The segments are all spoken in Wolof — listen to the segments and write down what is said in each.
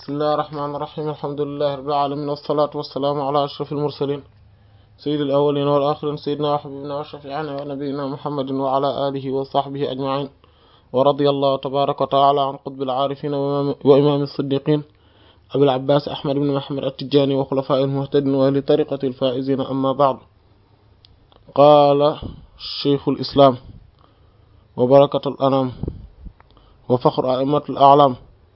bismillahi rahmaani rahiim alhamdulillahi rabbil aalamiin wassalaatu wassalaamu alaa ashrafil mursaliin sayyidil awwaliina wal aaxiriin sayyidinaa wa habiibinaa wa shafii'inaa wa nabiyyinaa muhammadin wa alaa aalihi wa sahbihi ajma'iin wa radiyallahu tabaaraka wa ta'aalaa an qutbil aarifiin wa imaamil siddiqiin abil abbaas ahmad ibn muhammad at-tijaani wa xulafaa'ihil muhtadiin wa ahli tariiqatil faa'iziin ammaa ba'du qaala shaykhul islaam wa barakatul anaam wa faxru a'immatil a'laam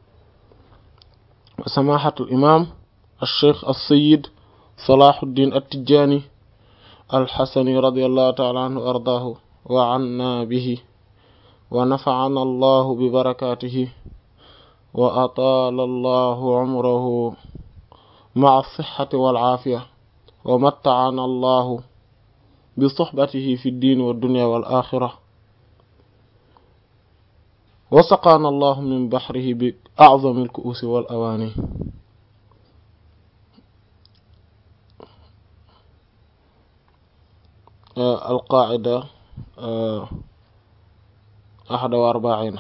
سماحة الإمام الشيخ السيد صلاح الدين التجاني الحسني رضي الله تعالى عنه وأرضاه وعنا به ونفعنا الله ببركاته وأطال الله عمره مع الصحة والعافية ومتعنا الله بصحبته في الدين والدنيا والآخرة وسقانا الله من بحره بأعظم الكؤوس والأواني آه القاعدة آه أحد وأربعين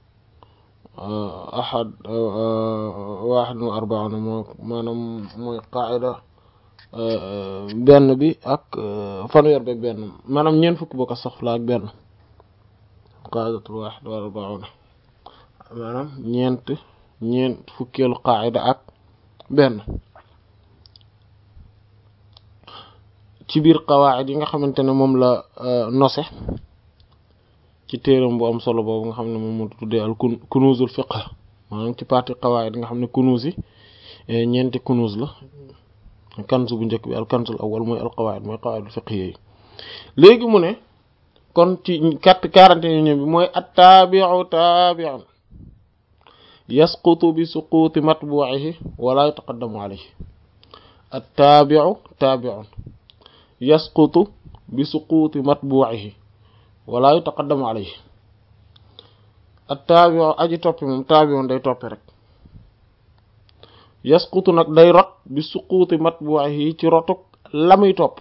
آه أحد واحد وأربعين maanaam mooy qaacida benn bi ak fanweer bi ak benn maanaam ñeent fukk boo ko soxla ak benn qaaidatul waaxid wa arbauna maanaam ñeent ñeent fukkeelu qaayida ak benn ci biir qawaacid yi nga xamante ne moom la nose ci téeram bu am solo boobu nga xam ne moom mu tuddee al kunuzul fiqh maanaam ci partie qawaacid yi nga xam ne kunuz yi ñeenti kunuz la kanzu bu njëkk bi al kanzul awwal mooy al qawaacid mooy qawaacid fiqh yooyu léegi mu ne kon ci quatre quarante et unième bi mooy attaabiu taabiun yasqutu bi suquuti matbuihi wala yutaqaddamu alayhi attaabiu taabiun yasqutu bi suquuti matbuihi wala yutaqaddamu alayhi attaabiu aji toppi moom taabiun day toppi rek yasqutu nag day rot bi suquuti matbuihi ci rotuk la muy topp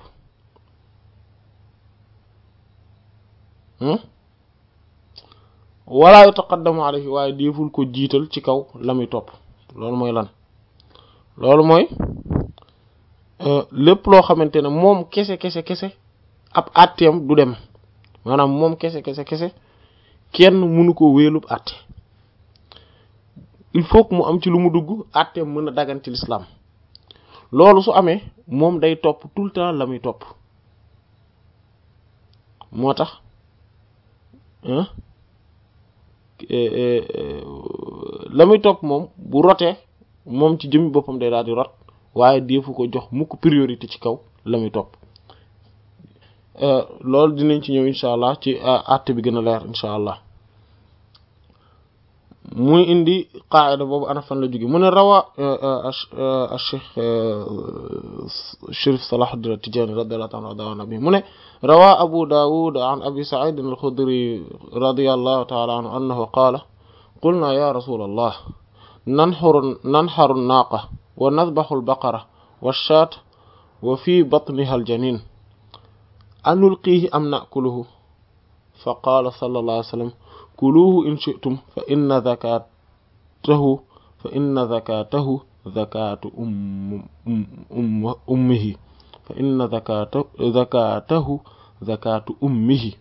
wala yutaqaddamu alayhi waaye déeful ko jiital ci kaw la muy topp loolu mooy lan loolu mooy lépp loo xamante ne moom kese kese kese ab àtteem du dem maanaam moom kese kese kese kenn mënu ko wéelub àtte il faut que mu am ci lu mu dugg àtteem mën a dagan ci l'islam loolu su amee moom day topp tout le temps la muy topp moo tax la muy topp moom bu rotee moom ci jëmmi boppam day daal di rot waaye deefu ko jox mukk priorité ci kaw la muy topp loolu dinañ ci ñëw incha allah ci àtte bi gën a leer incha allah muy indi qaayida boobu ana fan la jóge mu ne rawa cheikh Chérif Salahuddin At-Tidjânî radiyallahu ta'ala anhu bi mu ne rawa Abu Dawud an Abi Sa'id al-Khudri radiyallahu ta'ala anhu annahu qaala qulna ya rasulallah nanxuru nanxaru naaqa wa nadbaxu al-baqara wash-shaata wa fi batniha al-janiin anulqiihi am na'kuluhu fa qaala sallallahu alayhi wa sallam kuluuhu in shi'tum fa inna zakatahu fa inna zakatahu zakatu um ummihi fa inna zakata zakatahu zakatu ummihi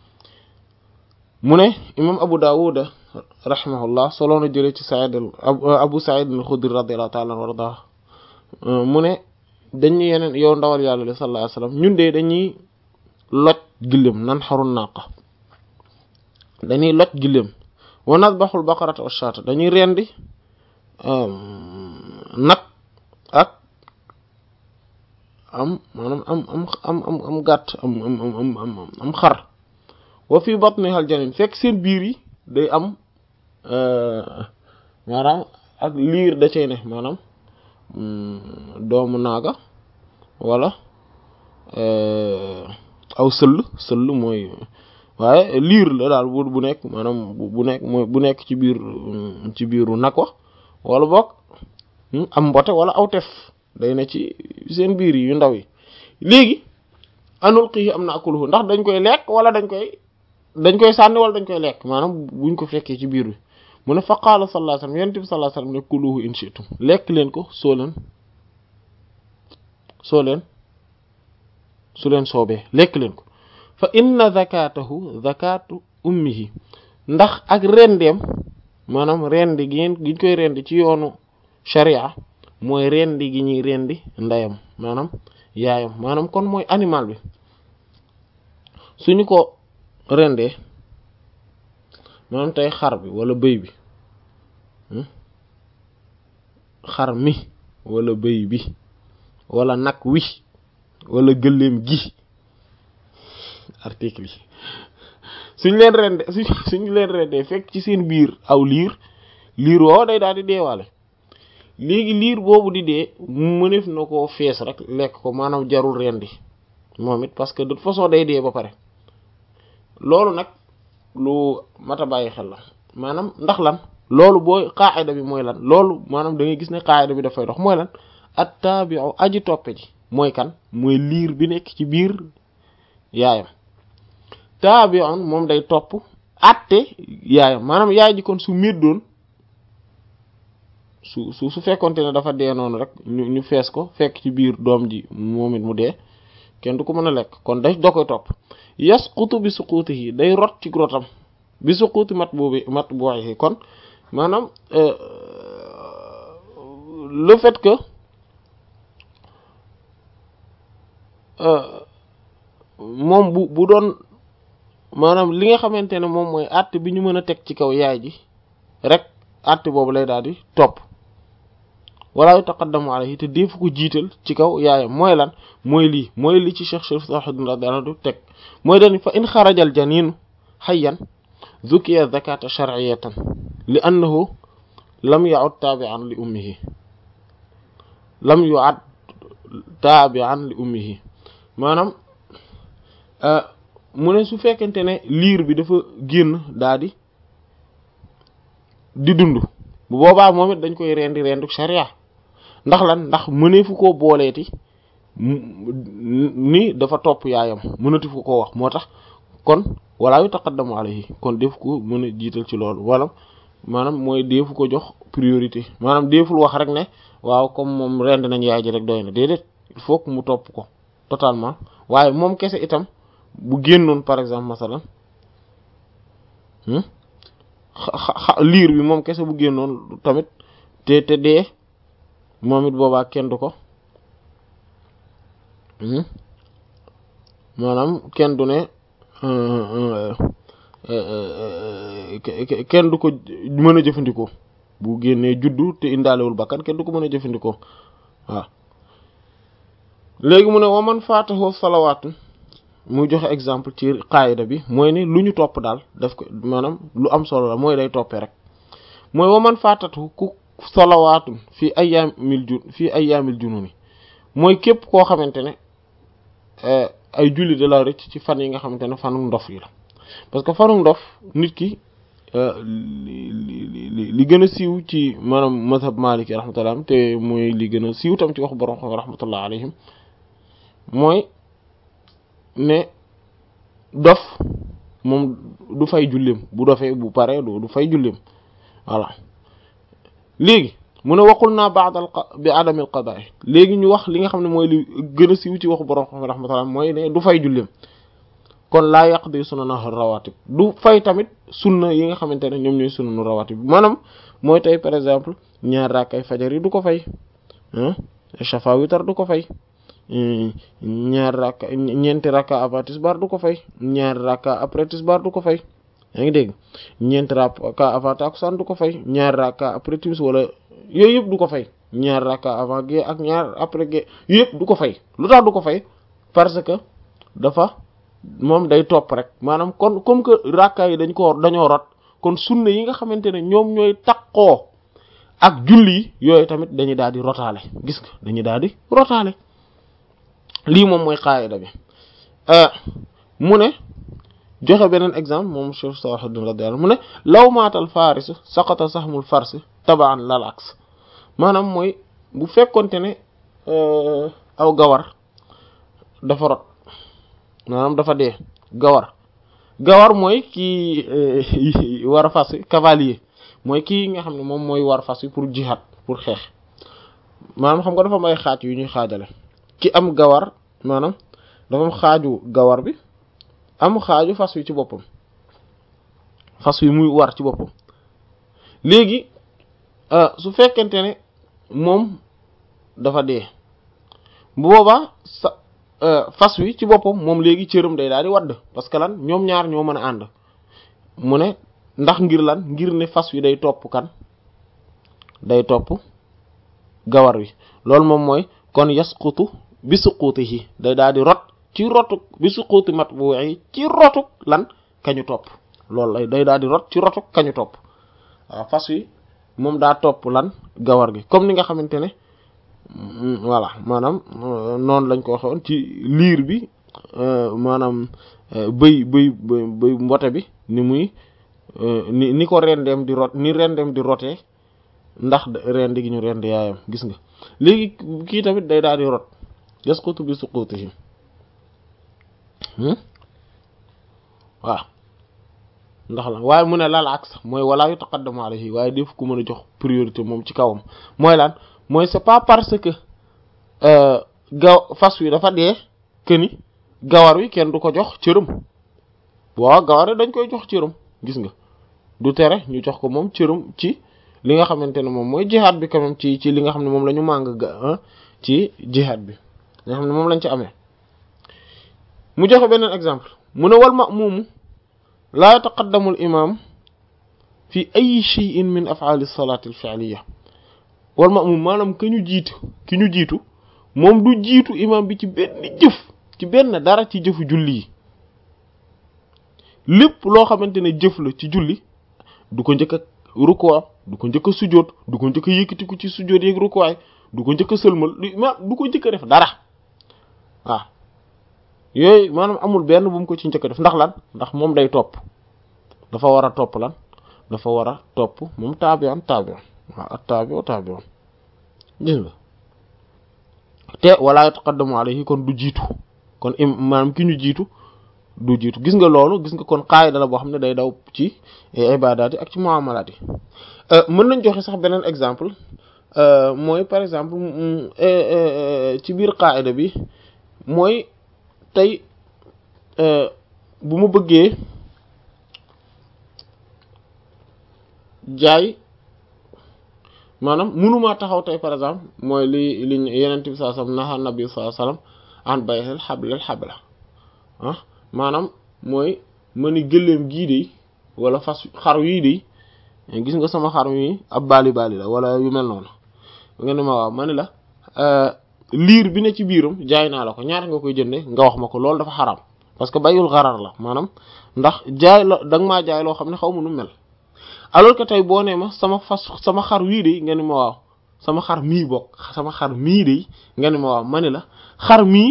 mu ne imam Abu Dawud rahimahullah solo na jëlee ci Sa'id Abu Sa'id al-Khudri radiyallahu ta'ala anhu warda mu ne dañuy yeneen yow ndawal yàlla sallallahu alayhi wasallam ñun de dañuy loj gëléem nan xarun naqa dañuy loj gëléem wa nadbaxul baqarata wa shaata dañuy rendi nag ak am maanaam am am am am am gàtt am am am am am xar wa fi batniha al janin fekk seen biir yi day am maanaam ak liir da cay ne maanaam doomu naaga wala aw sëll sëll mooy waaye liir la daal bu bu nekk maanaam bu nekk mooy bu nekk ci biir ci biiru nag wa wala boog am mbote wala aw tef day ne ci seen biir yi yu ndaw yi léegi anul xii am na akuluhu ndax dañ koy lekk wala dañ koy dañ koy sànni wala dañ koy lekk maanaam buñ ko fekkee ci biir bi mu ne fa qaala sallallahu alayhi wasallam yonent bi sallallahu alayhi wasallam ne kuluhu in shi'tum lekk leen ko soo leen soo leen su leen soobee lekk leen ko fa inna zakatahu zakatu ummihi ndax ak rendeem maanaam rendi gi ngeen giñ koy rendi ci yoonu sharia mooy rendi gi ñuy rendi ndeyam maanaam yaayam maanaam kon mooy animal bi suñu ko rendee maanaam tey xar bi wala bëy bi xar mi wala bëy bi wala nag wi wala gëléem gi article yi suñ leen rende suñ suñ leen rendee fekk ci seen biir aw liir liir woo day daal di deewaale léegi liir boobu di dee mënef na koo fees rek lekk ko maanaam jarul rendi moom it parce que de toute façon day dee ba pare loolu nag lu mat a bàyyi xel la maanaam ndax lan loolu booy qaayida bi mooy lan loolu maanaam da ngay gis ne qaayida bi dafay dox mooy lan at-tabi'u aji toppe ji mooy kan mooy liir bi nekk ci biir yaayam tabi'un moom day topp atte yaayam maanaam yaay ji kon su méddoon su su su fekkonte ne dafa dee noonu rek ñu ñu fees ko fekk ci biir doom ji moom it mu dee kenn du ko mën a lekk kon day doo koy topp yasqutu bi suqutihi day rot ci rotam bi suquti mat boobu mat booyi kon maanaam le fait que moom bu bu doon maanaam li nga xamante ne moom mooy àtte bi ñu mën a teg ci kaw yaay ji rek àtte boobu lay daal di topp wala yutaqaddamu alayhi te defu ko jiital ci kaw yaayam mooy lan mooy lii mooy li ci Cheikh Sharif Salahuddin radiyallahu anhu teg mooy dañ fa in xarajal janinu hayyan zukiya zakata shar'iyatan li annahu lam ya'ud tabi'an li ummihi lam yu'ad tabi'an li ummihi maanaam mu ne su fekkente ne liir bi dafa génn daa di di dund bu boobaa moom it dañ koy rendi rendu sharia ndax lan ndax mëneefu koo booleeti ni dafa topp yaayam mënatu fu ko wax moo tax kon wala yu taqaddamu alayhi kon def ko mën a jiital ci loolu wala maanaam mooy deefu ko jox priorité maanaam deeful wax rek ne waaw comme moom rend nañ yaay ji rek doy na déedéet il faut que mu topp ko totalement waaye moom kese itam bu génnoon par exemple masalan liir bi moom kese bu génnoon tamit te te dee moom it boobaa kenn du ko maanaam kenn du ne kenn du ko mën a jëfandikoo bu génnee juddu te indaalewul bakkan kenn du ko mën a jëfandikoo waaw léegi mu ne waman faatahu salawaatu muy joxe exemple ci qaayida bi mooy ne lu ñu topp daal daf ko maanaam lu am solo la mooy day toppee rek mooy waman faatatu ku salawaatun fii ayyaamil jun fii ayyaamil jununi mooy képp koo xamante ne ay julli de la rëcc ci fan yi nga xamante ne fanu ndof yi la parce que fanu ndof nit ki li li gën a siiw ci maanaam mazhab maliki rahmatullah te mooy li gën a siiw tam ci wax borom xam rahmatullah alayhim mooy ne dof moom du fay julleem bu dofee bu paree du fay julleem voilà léegi mu ne waxul naa baadal bi adamil qadaa léegi ñu wax li nga xam ne mooy li gën a siiw ci waxu borom xam rahmatullah mooy ne du fay julleem kon laa yaqdi sunana rawatib du fay tamit sunna yi nga xamante ne ñoom ñooy sunanu rawatib maanaam mooy tey par exemple ñaar rakkay fajar yi du ko fay shafa witar du ko fay ñaar rakka ñeenti rakka avant tisbaar du ko fay ñaari rakka après tisbaar du ko fay yaa ngi dégg ñeenti rakka avant takusaan du ko fay ñaari rakka après timis wala yooyu yëpp du ko fay ñaari rakka avant gée ak ñaar après gée yooyu yëpp du ko fay lu tax du ko fay parce que dafa moom day topp rek maanaam kon comme que rakka yi dañ ko dañoo rot kon sunna yi nga xamante ne ñoom ñooy takkoo ak julli yi yooyu tamit dañuy daal di rotaale gis nga dañuy daal di rotaale lii moom mooy qaayida bi mu ne joxe beneen exemple moom Cheikh Salahuddin radiyallahu mu ne law maatal faris saqata sahmul farsi tabaan lal aks maanaam mooy bu fekkonte ne aw gawar dafa rot maanaam dafa dee gawar gawar mooy kii war a fas cavalier mooy kii nga xam ne moom mooy war fas wi pour jihad pour xeex maanaam xam nga dafa am ay xaaj yu ñuy xaajale ki am gawar maanaam dafa am xaaju gawar bi am xaaju fas wi ci boppam fas wi muy war ci boppam léegi su fekkente ne moom dafa dee bu boobaa sa fas wi ci boppam moom léegi cëram day daal di wadd parce que lan ñoom ñaar ñoo mën a ànd mu ne ndax ngir lan ngir ne fas wi day topp kan day topp gawar wi loolu moom mooy kon yasqutu bi suquutihi day daal di rot ci rotuk bi suquuti matbu'i ci rotuk lan kañu topp loolu lay day daal di rot ci rotuk kañu topp waaw fas wi moom daa topp lan gawar gi comme ni nga xamante ne voilà maanaam noonu lañ ko waxoon ci liir bi maanaam bëy bëy bëy mbote bi ni muy ni ni ko rendeem di rot ni rendeem di rotee ndax rendi gi ñu rend yaayam gis nga léegi kii tamit day daal di rot yasqutu bi suqutihi waaw ndax la waaye mu ne laal aks mooy walaa yu taqaddamu alayhi waaye def ku mën a jox priorité moom ci kawam mooy lan mooy c'est pas parce que gaw fas wi dafa dee que ni gawar wi kenn du ko jox cëram waaw gawar wi dañ koy jox cëram gis nga du tere ñu jox ko moom cëram ci li nga xamante ne moom mooy jihaad bi quand même ci ci li nga xam ne moom la ñu màng ga ci jihaad bi li nga xam ne moom lañ ci amee mu joxe beneen exemple mu ne wal ma'muum laa yataqaddamu al imam fi ay shay'in min af'ali salati al fi'liya wal ma'muum maanaam ki ñu jiitu ki ñu jiitu moom du jiitu imam bi ci benn jëf ci benn dara ci jëfu julli yi lépp loo xamante ne jëf la ci julli du ko njëkk a rukkoo du ko njëkk a sujjóot du ko njëkk a yëkkatiku ci sujjóot yeeg rukkuwaay du ko njëkk a sëlmal ma du ko njëkk a def dara waaw yooyu maanaam amul benn bu mu ko ci njëkk a def ndax lan ndax moom day topp dafa war a topp lan dafa war a topp moom taabi'an taabi'an waaw at taabi'u taabi'un gis nga te wala yataqaddamu alayhi kon du jiitu kon im maanaam ki ñu jiitu du jiitu gis nga loolu gis nga kon qaayida la boo xam ne day daw ci ibadaat yi ak ci muamalaat yi mën nañ joxe sax beneen exemple mooy par exemple ci biir qaayida bi mooy tey bu ma bëggee jaay maanaam mënumaa taxaw tey par exemple mooy li li yenent bi sallallahu alayhi wasallam naha nabi sallallahu alayhi wasallam an bay'il hablil habla ah maanaam mooy ma ni gëléem gii de wala fas xar yii de gis nga sama xar mi ab baali baali la wala yu mel noonu nga ne ma waaw ma ni la liir bi ne ci biiram jaay naa la ko ñaata nga koy jënde nga wax ma ko loolu dafa xaram parce que bayul xarar la maanaam ndax jaay la da nga maa jaay loo xam ne xaw ma nu mel alors que tey boo nee ma sama fas sama xar wii de nga ni ma waaw sama xar mii bokk sama xar mii de nga ni ma waaw ma ni la xar mii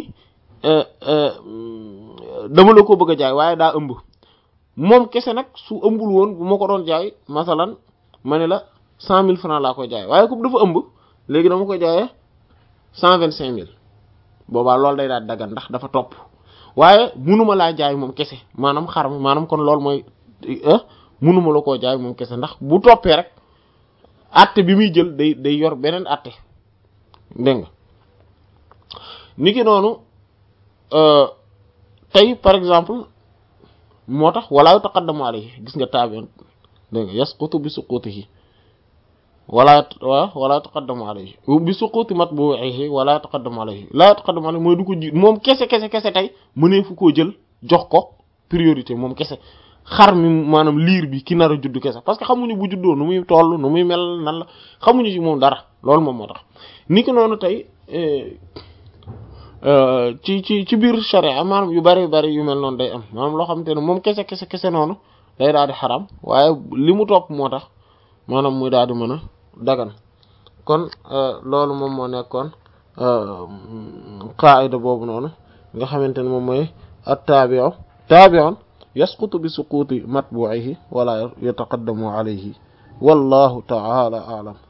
dama la ko bëgg a jaay waaye daa ëmb moom kese nag su ëmbul woon bu ma ko doon jaay masalan ma ne la cent mille francs laa koy jaay waaye comme dafa ëmb léegi dama koy jaayee cent vingt cinq mille boobaa loolu day daal dagan ndax dafa topp waaye munuma laa jaay moom kese maanaam xar mi maanaam kon loolu mooy munuma la koo jaay moom kese ndax bu toppee rek atte bi muy jël day day yor beneen atte dégg nga niki noonu tey par exemple moo tax walaa taqaddamu alayhi gis nga taabi'un dégg nga yasqutu bi suqutihi wala wala taqaddamu alayhi bi suquti matbu'ihi wala taqaddamu alayhi la taqaddamu alayhi mooy du ko ji moom kese kese kese tey mënee fu koo jël jox ko priorité moom kese xar mi maanaam liir bi ki nar a judd kese parce que xamuñu bu juddoo nu muy toll nu muy mel nan la xamuñu ci moom dara loolu moom moo tax ni ki noonu tey ci ci ci biir sharia maanaam yu bari bari yu mel noonu day am maanaam loo xamante ne moom kese kese kese noonu day daal di xaram waaye li mu topp moo tax maanaam muy daal di mën a dagan kon loolu moom moo nekkoon qaida boobu noonu nga xamante ne moom mooy at-tabi'u tabi'un yasqutu bi suquti matbu'ihi wala yataqaddamu alayhi wallahu ta'ala a'lam